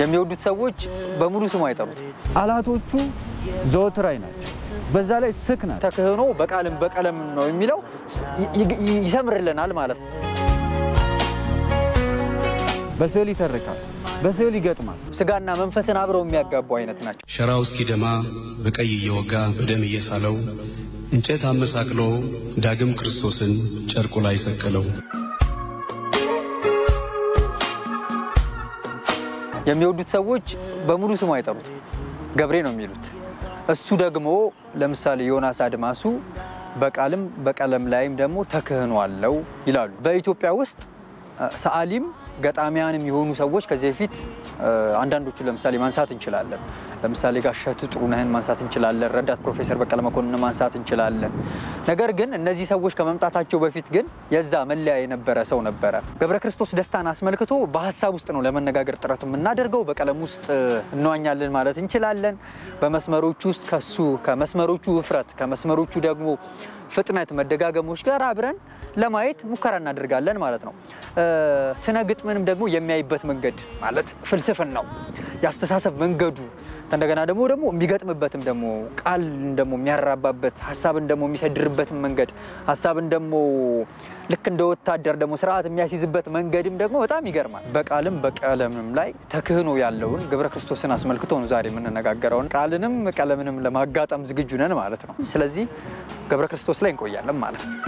የሚወዱት ሰዎች በሙሉ ስሙ አይጠሩት። ቃላቶቹ ዘወትራይ ናቸው። በዛ ላይ ስክ ናቸው። ተክህኖ በቃልም በቀለም ነው የሚለው ይ- ይ- ይሰምርልናል ማለት ነው። በስዕል ይተርካል፣ በስዕል ይገጥማል። ስጋና መንፈስን አብረው የሚያጋቡ አይነት ናቸው። ሸራው እስኪደማ በቀይ እየወጋ በደም እየሳለው እንጨት አመሳቅሎ ዳግም ክርስቶስን ጨርቁ ላይ ሰቀለው። የሚወዱት ሰዎች በሙሉ ስሙ አይጠሩት፣ ገብሬ ነው የሚሉት። እሱ ደግሞ ለምሳሌ ዮናስ አድማሱ በቃልም በቀለም ላይም ደግሞ ተክህኖ አለው ይላሉ። በኢትዮጵያ ውስጥ እ፣ ሰዓሊም ገጣሚያንም የሆኑ ሰዎች ከዚህ በፊት እ፣ አንዳንዶቹን ለምሳሌ ማንሳት እንችላለን። ለምሳሌ ጋሸቱ ጥሩነህን ማንሳት እንችላለን። ረዳት ፕሮፌሰር በቀለ መኮንን ማንሳት እንችላለን። ነገር ግን እነዚህ ሰዎች ከመምጣታቸው በፊት ግን የዛ መለያ የነበረ ሰው ነበረ። ገብረ ክርስቶስ ደስታን አስመልክቶ በሀሳብ ውስጥ ነው ለመነጋገር ጥረት የምናደርገው። በቀለም ውስጥ እንዋኛለን ማለት እንችላለን። በመስመሮቹ ውስጥ ከሱ ከመስመሮቹ ውፍረት ከመስመሮቹ ደግሞ ፍጥነት መደጋገሞች ጋር አብረን ለማየት ሙከራ እናደርጋለን ማለት ነው። እ፣ ስነ ግጥምንም ደግሞ የሚያይበት መንገድ ማለት ፍልስፍን ነው የአስተሳሰብ መንገዱ እንደገና ደግሞ ደግሞ የሚገጥምበትም ደግሞ ቃል ደግሞ የሚያራባበት ሀሳብን ደግሞ የሚሰድርበትም መንገድ ሀሳብን ደግሞ ልክ እንደ ወታደር ደግሞ ስርዓት የሚያስይዝበት መንገድም ደግሞ በጣም ይገርማል። በቃልም በቀለምም ላይ ተክህኖ ያለውን ገብረ ክርስቶስን አስመልክቶ ነው ዛሬ የምንነጋገረውን። ቃልንም ቀለምንም ለማጋጠም ዝግጁ ነን ማለት ነው። ስለዚህ ገብረ ክርስቶስ ላይ እንቆያለን ማለት ነው።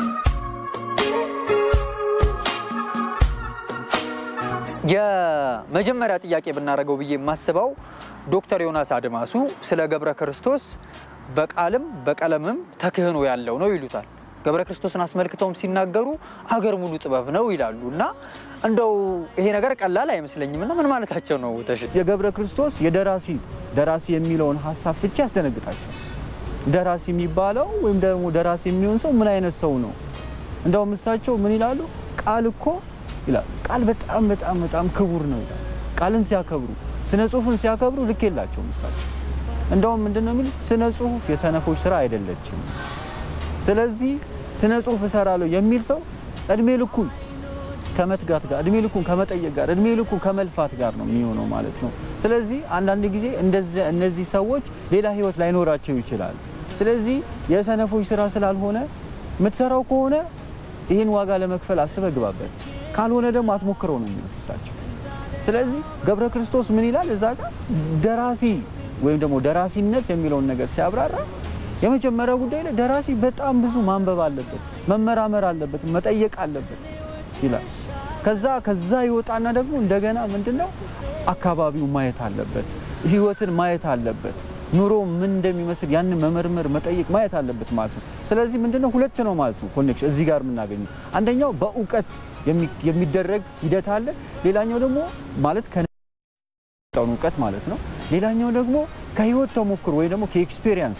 የመጀመሪያ ጥያቄ ብናደርገው ብዬ የማስበው ዶክተር ዮናስ አድማሱ ስለ ገብረ ክርስቶስ በቃልም በቀለምም ተክህኖ ያለው ነው ይሉታል። ገብረ ክርስቶስን አስመልክተውም ሲናገሩ አገር ሙሉ ጥበብ ነው ይላሉ እና እንደው ይሄ ነገር ቀላል አይመስለኝም እና ምን ማለታቸው ነው? ተሽ የገብረ ክርስቶስ የደራሲ ደራሲ የሚለውን ሀሳብ ፍቺ ያስደነግጣቸው። ደራሲ የሚባለው ወይም ደግሞ ደራሲ የሚሆን ሰው ምን አይነት ሰው ነው? እንደውም እሳቸው ምን ይላሉ? ቃል እኮ ይላሉ ቃል በጣም በጣም በጣም ክቡር ነው ይላሉ። ቃልን ሲያከብሩ ስነ ጽሁፍን ሲያከብሩ ልክ የላቸውም እሳቸው። እንደውም ምንድን ነው የሚሉት? ስነ ጽሁፍ የሰነፎች ስራ አይደለችም። ስለዚህ ስነ ጽሁፍ እሰራለሁ የሚል ሰው እድሜ ልኩን ከመትጋት ጋር እድሜ ልኩን ከመጠየቅ ጋር እድሜ ልኩን ከመልፋት ጋር ነው የሚሆነው ማለት ነው። ስለዚህ አንዳንድ ጊዜ እንደዚህ እነዚህ ሰዎች ሌላ ህይወት ላይኖራቸው ይችላል። ስለዚህ የሰነፎች ስራ ስላልሆነ የምትሰራው ከሆነ ይህን ዋጋ ለመክፈል አስበህ ግባበት፣ ካልሆነ ደግሞ አትሞክረው ነው የሚሉት እሳቸው። ስለዚህ ገብረ ክርስቶስ ምን ይላል እዛ ጋር ደራሲ ወይም ደግሞ ደራሲነት የሚለውን ነገር ሲያብራራ የመጀመሪያው ጉዳይ ላይ ደራሲ በጣም ብዙ ማንበብ አለበት፣ መመራመር አለበት፣ መጠየቅ አለበት ይላል። ከዛ ከዛ ይወጣና ደግሞ እንደገና ምንድነው አካባቢው ማየት አለበት፣ ህይወትን ማየት አለበት፣ ኑሮ ምን እንደሚመስል ያንን መመርመር መጠየቅ ማየት አለበት ማለት ነው። ስለዚህ ምንድነው ሁለት ነው ማለት ነው ኮኔክሽን እዚህ ጋር የምናገኘው አንደኛው በእውቀት የሚ- የሚደረግ ሂደት አለ። ሌላኛው ደግሞ ማለት ከነጠውን እውቀት ማለት ነው። ሌላኛው ደግሞ ከህይወት ተሞክሮ ወይ ደግሞ ከኤክስፔሪየንስ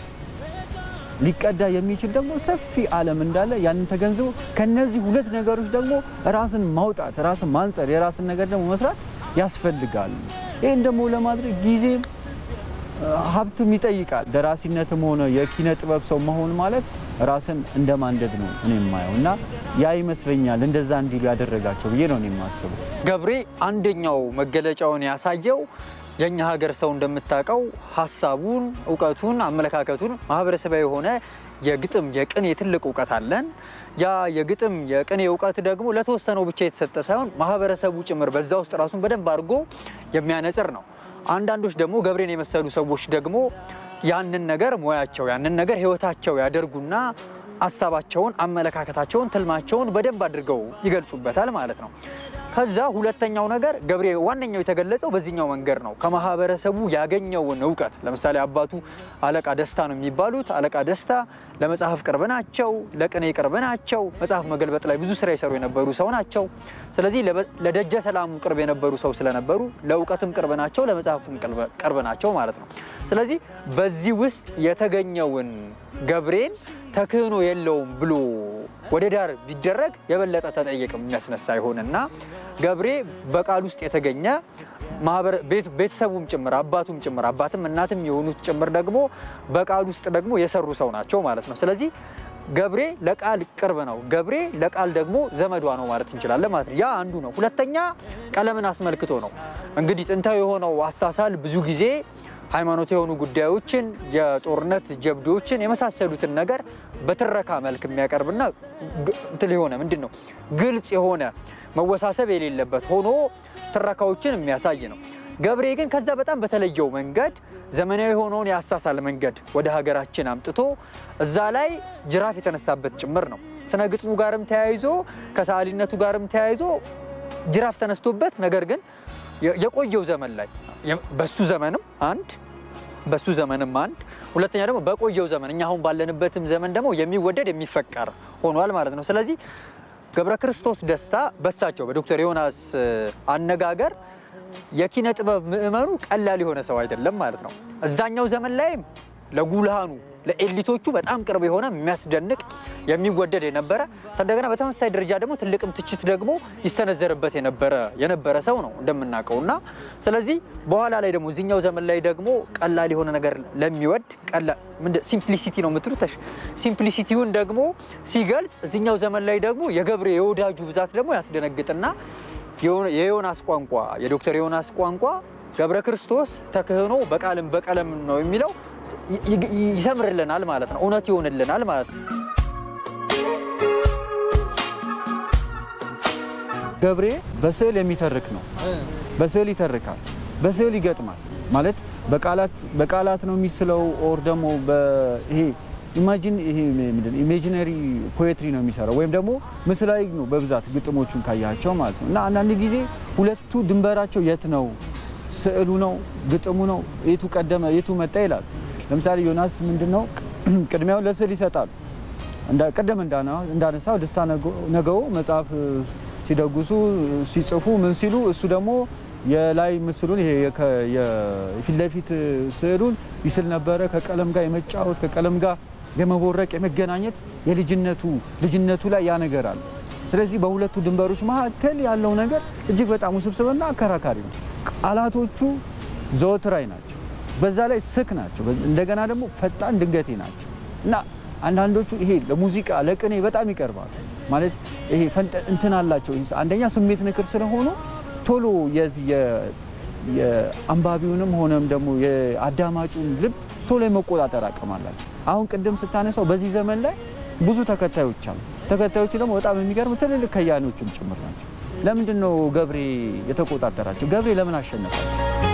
ሊቀዳ የሚችል ደግሞ ሰፊ ዓለም እንዳለ ያንን ተገንዝቦ ከነዚህ ሁለት ነገሮች ደግሞ ራስን ማውጣት፣ ራስን ማንጸር፣ የራስን ነገር ደግሞ መስራት ያስፈልጋል። ይህን ደግሞ ለማድረግ ጊዜም ሀብትም ይጠይቃል። ደራሲነትም ሆነ የኪነ ጥበብ ሰው መሆን ማለት ራስን እንደ ማንደድ ነው እኔ የማየው እና ያ ይመስለኛል እንደዛ እንዲሉ ያደረጋቸው ብዬ ነው እኔ የማስበው። ገብሬ አንደኛው መገለጫውን ያሳየው የእኛ ሀገር ሰው እንደምታውቀው ሀሳቡን፣ እውቀቱን፣ አመለካከቱን ማህበረሰባዊ የሆነ የግጥም የቅኔ ትልቅ እውቀት አለን። ያ የግጥም የቅኔ እውቀት ደግሞ ለተወሰነው ብቻ የተሰጠ ሳይሆን ማህበረሰቡ ጭምር በዛ ውስጥ ራሱን በደንብ አድርጎ የሚያነጽር ነው። አንዳንዶች ደግሞ ገብሬን የመሰሉ ሰዎች ደግሞ ያንን ነገር ሙያቸው ያንን ነገር ህይወታቸው ያደርጉና ሀሳባቸውን፣ አመለካከታቸውን፣ ትልማቸውን በደንብ አድርገው ይገልጹበታል ማለት ነው። ከዛ ሁለተኛው ነገር ገብሬ ዋነኛው የተገለጸው በዚህኛው መንገድ ነው። ከማህበረሰቡ ያገኘውን እውቀት ለምሳሌ አባቱ አለቃ ደስታ ነው የሚባሉት። አለቃ ደስታ ለመጽሐፍ ቅርብ ናቸው፣ ለቅኔ ቅርብ ናቸው። መጽሐፍ መገልበጥ ላይ ብዙ ስራ የሰሩ የነበሩ ሰው ናቸው። ስለዚህ ለበ- ለደጀ ሰላሙ ቅርብ የነበሩ ሰው ስለነበሩ ለእውቀትም ቅርብ ናቸው፣ ለመጽሐፉም ቅርብ- ቅርብ ናቸው ማለት ነው። ስለዚህ በዚህ ውስጥ የተገኘውን ገብሬን ተክህኖ የለውም ብሎ ወደ ዳር ቢደረግ የበለጠ ተጠየቅ የሚያስነሳ ይሆንና ገብሬ በቃል ውስጥ የተገኘ ማህበረ ቤት- ቤተሰቡም ጭምር አባቱም ጭምር አባትም እናትም የሆኑት ጭምር ደግሞ በቃል ውስጥ ደግሞ የሰሩ ሰው ናቸው ማለት ነው። ስለዚህ ገብሬ ለቃል ቅርብ ነው። ገብሬ ለቃል ደግሞ ዘመዷ ነው ማለት እንችላለን ማለት ነው። ያ አንዱ ነው። ሁለተኛ ቀለምን አስመልክቶ ነው። እንግዲህ ጥንታዊ የሆነው አሳሳል ብዙ ጊዜ ሃይማኖት የሆኑ ጉዳዮችን፣ የጦርነት ጀብዶችን የመሳሰሉትን ነገር በትረካ መልክ የሚያቀርብና ግ- እንትን የሆነ ምንድን ነው ግልጽ የሆነ መወሳሰብ የሌለበት ሆኖ ትረካዎችን የሚያሳይ ነው። ገብሬ ግን ከዛ በጣም በተለየው መንገድ ዘመናዊ የሆነውን የአሳሳል መንገድ ወደ ሀገራችን አምጥቶ እዛ ላይ ጅራፍ የተነሳበት ጭምር ነው። ስነ ግጥሙ ጋርም ተያይዞ ከሰዓሊነቱ ጋርም ተያይዞ ጅራፍ ተነስቶበት ነገር ግን የ- የቆየው ዘመን ላይ የ- በሱ ዘመንም አንድ በሱ ዘመንም አንድ ሁለተኛ ደግሞ በቆየው ዘመን እኛ አሁን ባለንበትም ዘመን ደግሞ የሚወደድ የሚፈቀር ሆኗል ማለት ነው። ስለዚህ ገብረ ክርስቶስ ደስታ በሳቸው በዶክተር ዮናስ እ, አነጋገር የኪነ ጥበብ ምዕመኑ ቀላል የሆነ ሰው አይደለም ማለት ነው። እዛኛው ዘመን ላይም ለጉልሃኑ ለኤሊቶቹ በጣም ቅርብ የሆነ የሚያስደንቅ የሚወደድ የነበረ እንደገና በተመሳሳይ ደረጃ ደግሞ ትልቅም ትችት ደግሞ ይሰነዘርበት የነበረ የነበረ ሰው ነው እንደምናውቀው እና ስለዚህ በኋላ ላይ ደግሞ እዚኛው ዘመን ላይ ደግሞ ቀላል የሆነ ነገር ለሚወድ ሲምፕሊሲቲ ነው የምትሉት ሲምፕሊሲቲውን ደግሞ ሲገልጽ እዚኛው ዘመን ላይ ደግሞ የገብሬ የወዳጁ ብዛት ደግሞ ያስደነግጥና የዮናስ ቋንቋ የዶክተር ዮናስ ቋንቋ ገብረ ክርስቶስ ተክህኖ በቃልም በቀለም ነው የሚለው ይ- ይ- ይሰምርልናል ማለት ነው። እውነት ይሆንልናል ማለት ነው። ገብሬ በስዕል የሚተርክ ነው። በስዕል ይተርካል፣ በስዕል ይገጥማል። ማለት በቃላት በቃላት ነው የሚስለው ኦር ደግሞ ይሄ ኢማጂን ይሄ ምንድን ኢሜጂነሪ ፖኤትሪ ነው የሚሰራው ወይም ደግሞ ምስላዊ ነው በብዛት ግጥሞቹን ካያቸው ማለት ነው። እና አንዳንድ ጊዜ ሁለቱ ድንበራቸው የት ነው? ስዕሉ ነው ግጥሙ ነው የቱ ቀደመ የቱ መጣ ይላል። ለምሳሌ ዮናስ ምንድነው ቅድሚያውን ለስዕል ይሰጣሉ። እንዳ- ቅድም እንዳና- እንዳነሳው ደስታ ነገ- ነገው መጽሐፍ ሲደጉሱ ሲጽፉ ምን ሲሉ እሱ ደግሞ የላይ ምስሉን ይሄ የከ- የፊት ለፊት ስዕሉን ይስል ነበረ። ከቀለም ጋር የመጫወት ከቀለም ጋር የመቦረቅ የመገናኘት የልጅነቱ ልጅነቱ ላይ ያ ነገር አለ። ስለዚህ በሁለቱ ድንበሮች መካከል ያለው ነገር እጅግ በጣም ውስብስብና አከራካሪ ነው። ቃላቶቹ ዘወትራዊ ናቸው። በዛ ላይ ስክ ናቸው። እንደገና ደግሞ ፈጣን ድንገቴ ናቸው እና አንዳንዶቹ ይሄ ለሙዚቃ ለቅኔ በጣም ይቀርባሉ። ማለት ይሄ ፈንጠ እንትን አላቸው። አንደኛ ስሜት ንክር ስለሆኑ ቶሎ የዚህ የ- የአንባቢውንም ሆነም ደግሞ የአዳማጩን ልብ ቶሎ የመቆጣጠር አቅም አላቸው። አሁን ቅድም ስታነሳው በዚህ ዘመን ላይ ብዙ ተከታዮች አሉ። ተከታዮቹ ደግሞ በጣም የሚገርም ትልልቅ ከያኔዎችም ጭምር ናቸው። ለምንድን ነው ገብሬ የተቆጣጠራቸው? ገብሬ ለምን አሸነፋቸው?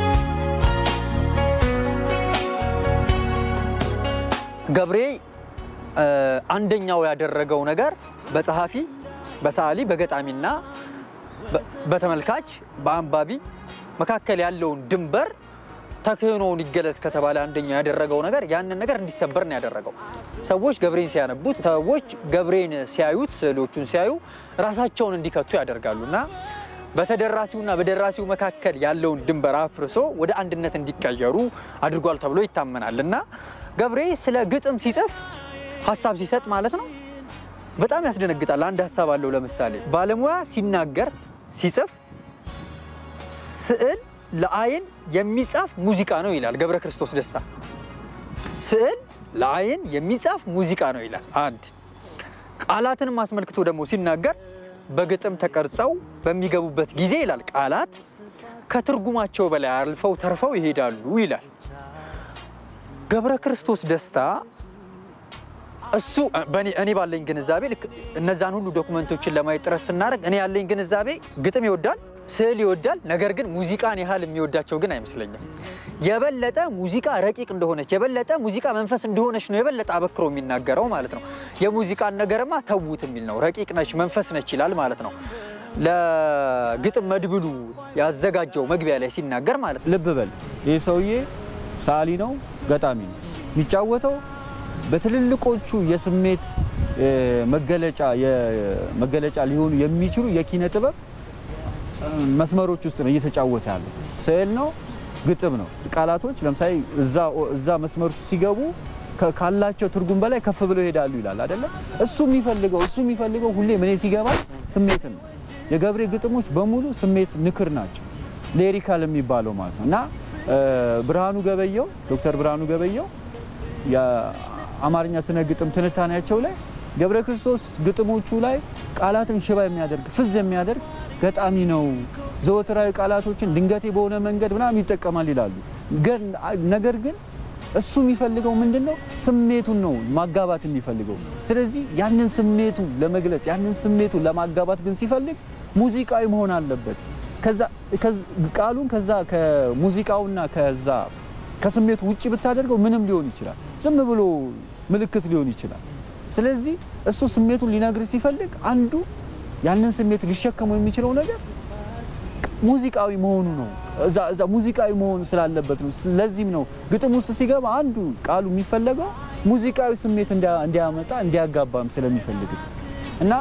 ገብሬ እ፣ አንደኛው ያደረገው ነገር በጸሐፊ በሰዓሊ በገጣሚና በ- በተመልካች በአንባቢ መካከል ያለውን ድንበር ተክህኖውን ይገለጽ ከተባለ አንደኛው ያደረገው ነገር ያንን ነገር እንዲሰበር ነው ያደረገው። ሰዎች ገብሬን ሲያነቡት፣ ሰዎች ገብሬን ሲያዩት፣ ስዕሎቹን ሲያዩ ራሳቸውን እንዲከቱ ያደርጋሉ እና በተደራሲውና በደራሲው መካከል ያለውን ድንበር አፍርሶ ወደ አንድነት እንዲቀየሩ አድርጓል ተብሎ ይታመናል እና ገብሬ ስለ ግጥም ሲጽፍ ሀሳብ ሲሰጥ ማለት ነው በጣም ያስደነግጣል። አንድ ሀሳብ አለው። ለምሳሌ ባለሙያ ሲናገር ሲጽፍ ስዕል ለአይን የሚጻፍ ሙዚቃ ነው ይላል ገብረ ክርስቶስ ደስታ። ስዕል ለአይን የሚጻፍ ሙዚቃ ነው ይላል። አንድ ቃላትንም አስመልክቶ ደግሞ ሲናገር በግጥም ተቀርጸው በሚገቡበት ጊዜ ይላል ቃላት ከትርጉማቸው በላይ አልፈው ተርፈው ይሄዳሉ ይላል። ገብረ ክርስቶስ ደስታ እሱ በእኔ እኔ ባለኝ ግንዛቤ ልክ እነዛን ሁሉ ዶክመንቶችን ለማየት ጥረት ስናደርግ እኔ ያለኝ ግንዛቤ ግጥም ይወዳል፣ ስዕል ይወዳል። ነገር ግን ሙዚቃን ያህል የሚወዳቸው ግን አይመስለኝም። የበለጠ ሙዚቃ ረቂቅ እንደሆነች የበለጠ ሙዚቃ መንፈስ እንደሆነች ነው የበለጠ አበክሮ የሚናገረው ማለት ነው። የሙዚቃን ነገርማ ተዉት የሚል ነው። ረቂቅ ነች፣ መንፈስ ነች ይላል ማለት ነው። ለግጥም መድብሉ ያዘጋጀው መግቢያ ላይ ሲናገር ማለት ነው። ልብ በል ይህ ሰውዬ ሰዓሊ ነው፣ ገጣሚ ነው። የሚጫወተው በትልልቆቹ የስሜት እ፣ መገለጫ የመገለጫ ሊሆኑ የሚችሉ የኪነ ጥበብ እ፣ መስመሮች ውስጥ ነው እየተጫወተ ያለው። ስዕል ነው፣ ግጥም ነው። ቃላቶች ለምሳሌ እዛ እዛ መስመር ውስጥ ሲገቡ ከ- ካላቸው ትርጉም በላይ ከፍ ብለው ይሄዳሉ ይላል አይደለም። እሱ የሚፈልገው እሱ የሚፈልገው ሁሌ ምን ሲገባ ስሜትን ነው። የገብሬ ግጥሞች በሙሉ ስሜት ንክር ናቸው። ሌሪካል የሚባለው ማለት ነው እና እ፣ ብርሃኑ ገበየው ዶክተር ብርሃኑ ገበየው የአማርኛ ስነ ግጥም ትንታኔያቸው ላይ ገብረ ክርስቶስ ግጥሞቹ ላይ ቃላትን ሽባ የሚያደርግ ፍዝ የሚያደርግ ገጣሚ ነው። ዘወትራዊ ቃላቶችን ድንገቴ በሆነ መንገድ ምናምን ይጠቀማል ይላሉ። ግን- ነገር ግን እሱ የሚፈልገው ምንድን ነው? ስሜቱን ነው ማጋባት የሚፈልገው። ስለዚህ ያንን ስሜቱ ለመግለጽ ያንን ስሜቱ ለማጋባት ግን ሲፈልግ ሙዚቃዊ መሆን አለበት። ከዛ ከዝ- ቃሉን ከዛ ከሙዚቃውና ከዛ ከስሜቱ ውጭ ብታደርገው ምንም ሊሆን ይችላል። ዝም ብሎ ምልክት ሊሆን ይችላል። ስለዚህ እሱ ስሜቱን ሊነግር ሲፈልግ አንዱ ያንን ስሜት ሊሸከመው የሚችለው ነገር ሙዚቃዊ መሆኑ ነው። እዛ እዛ ሙዚቃዊ መሆኑ ስላለበት ነው። ለዚህም ነው ግጥም ውስጥ ሲገባ አንዱ ቃሉ የሚፈለገው ሙዚቃዊ ስሜት እንዲያ- እንዲያመጣ እንዲያጋባም ስለሚፈልግ ነው። እና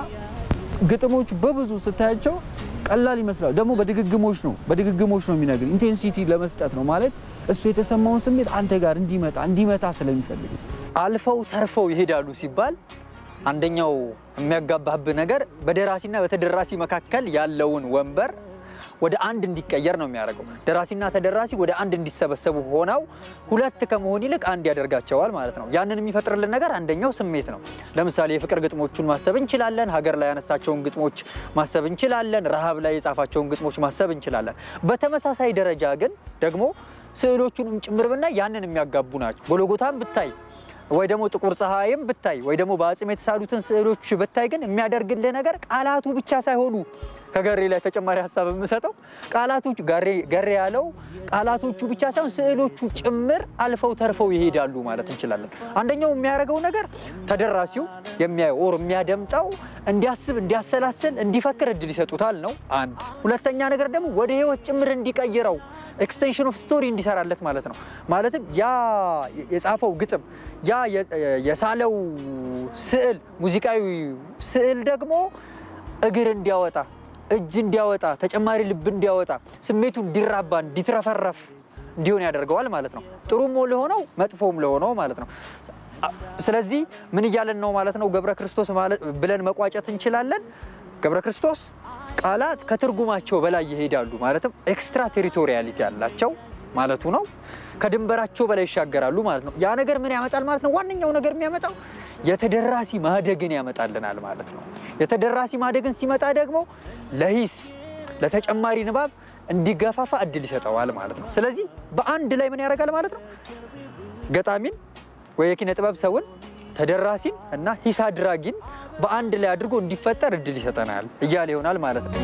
ግጥሞቹ በብዙ ስታያቸው ቀላል ይመስላል። ደግሞ በድግግሞች ነው በድግግሞች ነው የሚነግር ኢንቴንሲቲ ለመስጠት ነው ማለት እሱ የተሰማውን ስሜት አንተ ጋር እንዲመጣ እንዲመታ ስለሚፈልግ ነው። አልፈው ተርፈው ይሄዳሉ ሲባል አንደኛው የሚያጋባህብህ ነገር በደራሲና በተደራሲ መካከል ያለውን ወንበር ወደ አንድ እንዲቀየር ነው የሚያደርገው። ደራሲና ተደራሲ ወደ አንድ እንዲሰበሰቡ ሆነው ሁለት ከመሆን ይልቅ አንድ ያደርጋቸዋል ማለት ነው። ያንን የሚፈጥርልን ነገር አንደኛው ስሜት ነው። ለምሳሌ የፍቅር ግጥሞቹን ማሰብ እንችላለን። ሀገር ላይ ያነሳቸውን ግጥሞች ማሰብ እንችላለን። ረሃብ ላይ የጻፋቸውን ግጥሞች ማሰብ እንችላለን። በተመሳሳይ ደረጃ ግን ደግሞ ስዕሎቹንም ጭምር ብናይ ያንን የሚያጋቡ ናቸው። ጎልጎታን ብታይ ወይ ደግሞ ጥቁር ፀሐይም ብታይ ወይ ደግሞ በአጽም የተሳሉትን ስዕሎች ብታይ ግን የሚያደርግልህ ነገር ቃላቱ ብቻ ሳይሆኑ ከገሬ ላይ ተጨማሪ ሀሳብ የምሰጠው ቃላቶቹ ገሬ- ገሬ ያለው ቃላቶቹ ብቻ ሳይሆን ስዕሎቹ ጭምር አልፈው ተርፈው ይሄዳሉ ማለት እንችላለን። አንደኛው የሚያደርገው ነገር ተደራሲው የሚያየው ኦር የሚያደምጠው እንዲያስብ፣ እንዲያሰላስል፣ እንዲፈክር እድል ይሰጡታል ነው አንድ። ሁለተኛ ነገር ደግሞ ወደ ህይወት ጭምር እንዲቀይረው ኤክስቴንሽን ኦፍ ስቶሪ እንዲሰራለት ማለት ነው። ማለትም ያ የጻፈው ግጥም ያ የ- የሳለው ስዕል ሙዚቃዊ ስዕል ደግሞ እግር እንዲያወጣ እጅ እንዲያወጣ ተጨማሪ ልብ እንዲያወጣ ስሜቱ እንዲራባ እንዲትረፈረፍ እንዲሆን ያደርገዋል ማለት ነው። ጥሩም ለሆነው መጥፎም ለሆነው ማለት ነው። አ- ስለዚህ ምን እያለን ነው ማለት ነው? ገብረ ክርስቶስ ማለት ብለን መቋጨት እንችላለን። ገብረ ክርስቶስ ቃላት ከትርጉማቸው በላይ ይሄዳሉ ማለትም ኤክስትራ ቴሪቶሪያሊቲ ያላቸው ማለቱ ነው። ከድንበራቸው በላይ ይሻገራሉ ማለት ነው። ያ ነገር ምን ያመጣል ማለት ነው? ዋነኛው ነገር የሚያመጣው የተደራሲ ማደግን ያመጣልናል ማለት ነው። የተደራሲ ማደግን ሲመጣ ደግሞ ለሂስ ለተጨማሪ ንባብ እንዲገፋፋ እድል ይሰጠዋል ማለት ነው። ስለዚህ በአንድ ላይ ምን ያደርጋል ማለት ነው? ገጣሚን ወይ የኪነ ጥበብ ሰውን ተደራሲን እና ሂስ አድራጊን በአንድ ላይ አድርጎ እንዲፈጠር እድል ይሰጠናል እያለ ይሆናል ማለት ነው።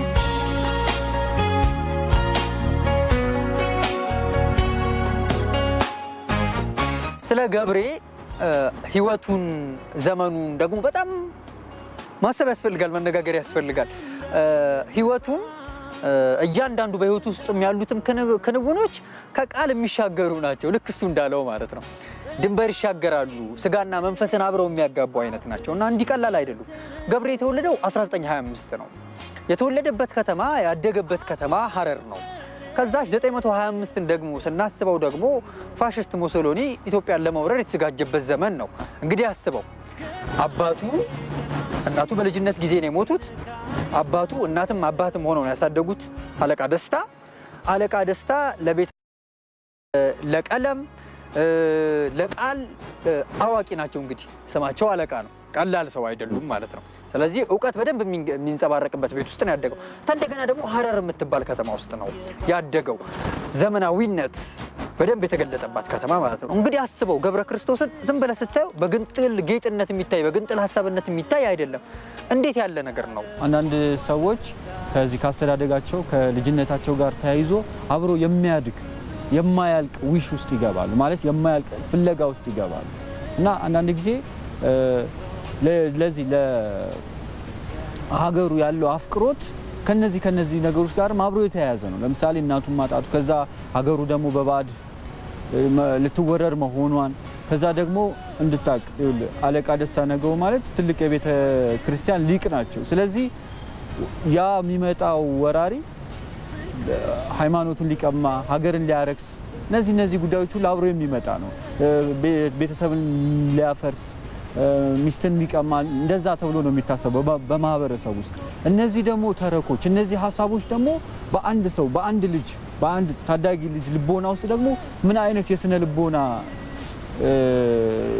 ስለ ገብሬ እ፣ ህይወቱን ዘመኑን ደግሞ በጣም ማሰብ ያስፈልጋል፣ መነጋገር ያስፈልጋል። እ፣ ህይወቱን እ፣ እያንዳንዱ በህይወቱ ውስጥ ያሉትም ክንው- ክንውኖች ከቃል የሚሻገሩ ናቸው። ልክ እሱ እንዳለው ማለት ነው። ድንበር ይሻገራሉ፣ ስጋና መንፈስን አብረው የሚያጋቡ አይነት ናቸው እና እንዲህ ቀላል አይደሉም። ገብሬ የተወለደው 1925 ነው። የተወለደበት ከተማ ያደገበት ከተማ ሀረር ነው። ከዛች 925ን ደግሞ ስናስበው ደግሞ ፋሽስት ሞሶሎኒ ኢትዮጵያን ለመውረር የተዘጋጀበት ዘመን ነው። እንግዲህ አስበው አባቱ እናቱ በልጅነት ጊዜ ነው የሞቱት። አባቱ እናትም አባትም ሆነው ነው ያሳደጉት አለቃ ደስታ። አለቃ ደስታ ለቤት ለቀለም እ፣ ለቃል እ፣ አዋቂ ናቸው። እንግዲህ ስማቸው አለቃ ነው። ቀላል ሰው አይደሉም ማለት ነው። ስለዚህ እውቀት በደንብ የሚንገ- የሚንጸባረቅበት ቤት ውስጥ ነው ያደገው። እንደገና ደግሞ ሀረር የምትባል ከተማ ውስጥ ነው ያደገው። ዘመናዊነት በደንብ የተገለጸባት ከተማ ማለት ነው። እንግዲህ አስበው ገብረ ክርስቶስን ዝም ብለህ ስታየው በግንጥል ጌጥነት የሚታይ በግንጥል ሀሳብነት የሚታይ አይደለም። እንዴት ያለ ነገር ነው! አንዳንድ ሰዎች ከዚህ ካስተዳደጋቸው ከልጅነታቸው ጋር ተያይዞ አብሮ የሚያድግ የማያልቅ ዊሽ ውስጥ ይገባሉ፣ ማለት የማያልቅ ፍለጋ ውስጥ ይገባሉ እና አንዳንድ ጊዜ እ፣ ለ- ለዚህ ለሀገሩ ያለው አፍቅሮት ከነዚህ ከነዚህ ነገሮች ጋርም አብሮ የተያያዘ ነው። ለምሳሌ እናቱን ማጣቱ፣ ከዛ ሀገሩ ደግሞ በባዕድ እ፣ መ- ልትወረር መሆኗን ከዛ ደግሞ እንድታቅ ይኸውልህ፣ አለቃ ደስታ ነገው ማለት ትልቅ የቤተ ክርስቲያን ሊቅ ናቸው። ስለዚህ ያ የሚመጣው ወራሪ ሃይማኖቱን ሊቀማ ሀገርን ሊያረክስ እነዚህ እነዚህ ጉዳዮች ሁሉ አብሮ የሚመጣ ነው። እ፣ ቤ- ቤተሰብን ሊያፈርስ እ፣ ሚስትን ሊቀማ እንደዛ ተብሎ ነው የሚታሰበው በ- በማህበረሰብ ውስጥ። እነዚህ ደግሞ ተረኮች፣ እነዚህ ሀሳቦች ደግሞ በአንድ ሰው በአንድ ልጅ በአንድ ታዳጊ ልጅ ልቦና ውስጥ ደግሞ ምን አይነት የስነ ልቦና እ፣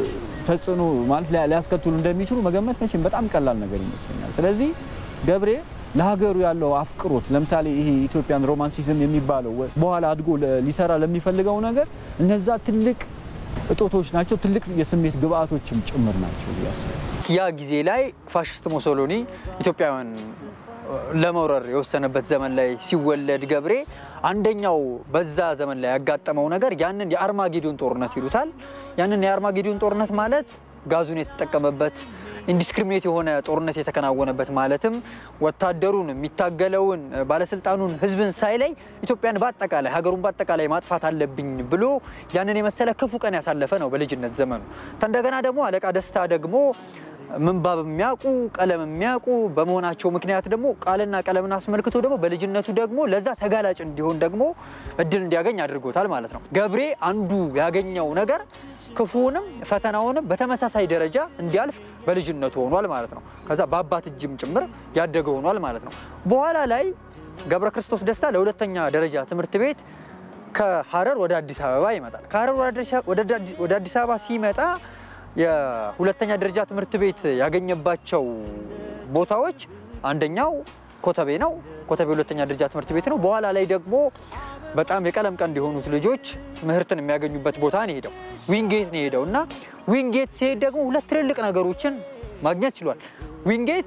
ተጽዕኖ ማለት ሊያስከትሉ እንደሚችሉ መገመት መቼም በጣም ቀላል ነገር ይመስለኛል። ስለዚህ ገብሬ ለሀገሩ ያለው አፍቅሮት ለምሳሌ ይሄ ኢትዮጵያን ሮማንሲዝም የሚባለው በኋላ አድጎ ሊሰራ ለሚፈልገው ነገር እነዛ ትልቅ እጦቶች ናቸው፣ ትልቅ የስሜት ግብአቶችም ጭምር ናቸው ያስባል። ያ ጊዜ ላይ ፋሽስት ሞሶሎኒ ኢትዮጵያውያን ለመውረር የወሰነበት ዘመን ላይ ሲወለድ ገብሬ አንደኛው በዛ ዘመን ላይ ያጋጠመው ነገር ያንን የአርማጌዶን ጦርነት ይሉታል። ያንን የአርማጌዶን ጦርነት ማለት ጋዙን የተጠቀመበት ኢንዲስክሪሚኔት የሆነ ጦርነት የተከናወነበት ማለትም ወታደሩን፣ የሚታገለውን፣ ባለስልጣኑን፣ ህዝብን ሳይለይ ኢትዮጵያን በአጠቃላይ ሀገሩን በአጠቃላይ ማጥፋት አለብኝ ብሎ ያንን የመሰለ ክፉ ቀን ያሳለፈ ነው በልጅነት ዘመኑ። እንደገና ደግሞ አለቃ ደስታ ደግሞ ምንባብ የሚያውቁ ቀለም የሚያውቁ በመሆናቸው ምክንያት ደግሞ ቃልና ቀለምን አስመልክቶ ደግሞ በልጅነቱ ደግሞ ለዛ ተጋላጭ እንዲሆን ደግሞ እድል እንዲያገኝ አድርጎታል ማለት ነው። ገብሬ አንዱ ያገኘው ነገር ክፉውንም ፈተናውንም በተመሳሳይ ደረጃ እንዲያልፍ በልጅነቱ ሆኗል ማለት ነው። ከዛ በአባት እጅም ጭምር ያደገ ሆኗል ማለት ነው። በኋላ ላይ ገብረ ክርስቶስ ደስታ ለሁለተኛ ደረጃ ትምህርት ቤት ከሀረር ወደ አዲስ አበባ ይመጣል። ከሀረር ወደ አዲስ አበባ ሲመጣ የሁለተኛ ደረጃ ትምህርት ቤት ያገኘባቸው ቦታዎች አንደኛው ኮተቤ ነው። ኮተቤ ሁለተኛ ደረጃ ትምህርት ቤት ነው። በኋላ ላይ ደግሞ በጣም የቀለም ቀንድ የሆኑት ልጆች ምህርትን የሚያገኙበት ቦታ ነው ሄደው ዊንጌት ነው ሄደው እና ዊንጌት ሲሄድ ደግሞ ሁለት ትልልቅ ነገሮችን ማግኘት ችሏል። ዊንጌት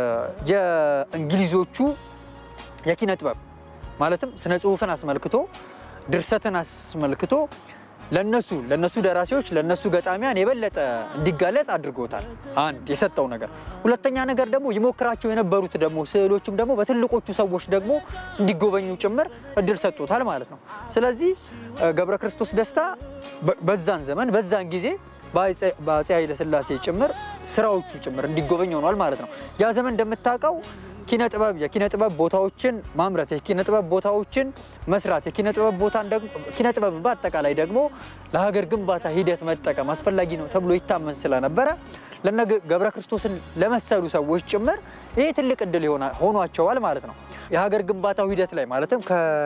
የእንግሊዞቹ የኪነ ጥበብ ማለትም ስነ ጽሁፍን አስመልክቶ ድርሰትን አስመልክቶ ለነሱ ለነሱ ደራሲዎች ለነሱ ገጣሚያን የበለጠ እንዲጋለጥ አድርጎታል። አንድ የሰጠው ነገር፣ ሁለተኛ ነገር ደግሞ ይሞክራቸው የነበሩት ደግሞ ስዕሎችም ደግሞ በትልቆቹ ሰዎች ደግሞ እንዲጎበኙ ጭምር እድል ሰጥቶታል ማለት ነው። ስለዚህ ገብረ ክርስቶስ ደስታ በዛን ዘመን በዛን ጊዜ በአፄ ኃይለ ሥላሴ ጭምር ስራዎቹ ጭምር እንዲጎበኝ ሆኗል ማለት ነው። ያ ዘመን እንደምታውቀው ኪነ ጥበብ የኪነ ጥበብ ቦታዎችን ማምረት የኪነ ጥበብ ቦታዎችን መስራት የኪነ ጥበብ ቦታን ደግሞ ኪነ ጥበብ በአጠቃላይ ደግሞ ለሀገር ግንባታ ሂደት መጠቀም አስፈላጊ ነው ተብሎ ይታመን ስለነበረ ለነ ገብረ ክርስቶስን ለመሰሉ ሰዎች ጭምር ይሄ ትልቅ እድል ሆኗቸዋል ማለት ነው። የሀገር ግንባታው ሂደት ላይ ማለትም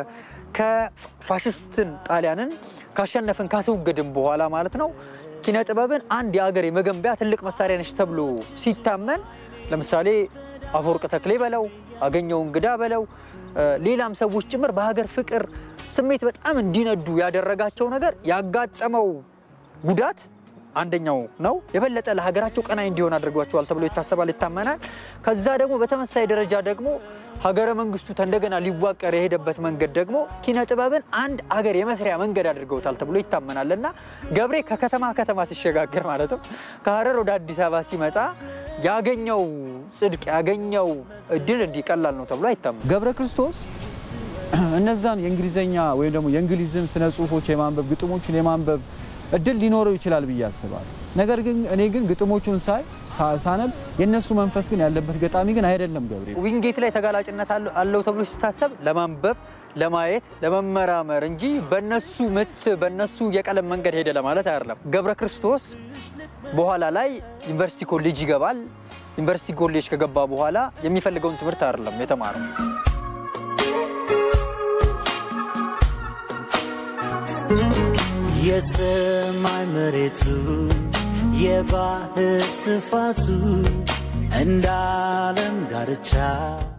ከፋሽስትን ጣሊያንን ካሸነፍን ካስወገድን በኋላ ማለት ነው ኪነ ጥበብን አንድ የሀገር የመገንቢያ ትልቅ መሳሪያ ነች ተብሎ ሲታመን ለምሳሌ አፈወርቅ ተክሌ በለው አገኘው እንግዳ በለው ሌላም ሰዎች ጭምር በሀገር ፍቅር ስሜት በጣም እንዲነዱ ያደረጋቸው ነገር ያጋጠመው ጉዳት አንደኛው ነው። የበለጠ ለሀገራቸው ቀናይ እንዲሆን አድርጓቸዋል ተብሎ ይታሰባል፣ ይታመናል። ከዛ ደግሞ በተመሳይ ደረጃ ደግሞ ሀገረ መንግስቱ እንደገና ሊዋቀር የሄደበት መንገድ ደግሞ ኪነ ጥበብን አንድ አገር የመስሪያ መንገድ አድርገውታል ተብሎ ይታመናል እና ገብሬ ከከተማ ከተማ ሲሸጋገር ማለትም ከሀረር ወደ አዲስ አበባ ሲመጣ ያገኘው ጽድቅ ያገኘው እድል እንዲህ ቀላል ነው ተብሎ አይታመን። ገብረ ክርስቶስ እነዛን የእንግሊዝኛ ወይም ደግሞ የእንግሊዝን ስነ ጽሁፎች የማንበብ ግጥሞቹን የማንበብ እድል ሊኖረው ይችላል ብዬ አስባለሁ። ነገር ግን እኔ ግን ግጥሞቹን ሳይ ሳነብ የእነሱ መንፈስ ግን ያለበት ገጣሚ ግን አይደለም ገብሬ። ዊንጌት ላይ ተጋላጭነት አለው ተብሎ ሲታሰብ ለማንበብ ለማየት ለመመራመር እንጂ በነሱ ምት በነሱ የቀለም መንገድ ሄደ ለማለት አይደለም። ገብረ ክርስቶስ በኋላ ላይ ዩኒቨርሲቲ ኮሌጅ ይገባል። ዩኒቨርሲቲ ኮሌጅ ከገባ በኋላ የሚፈልገውን ትምህርት አይደለም የተማረው። የሰማይ መሬቱ የባህር ስፋቱ እንደ ዓለም ዳርቻ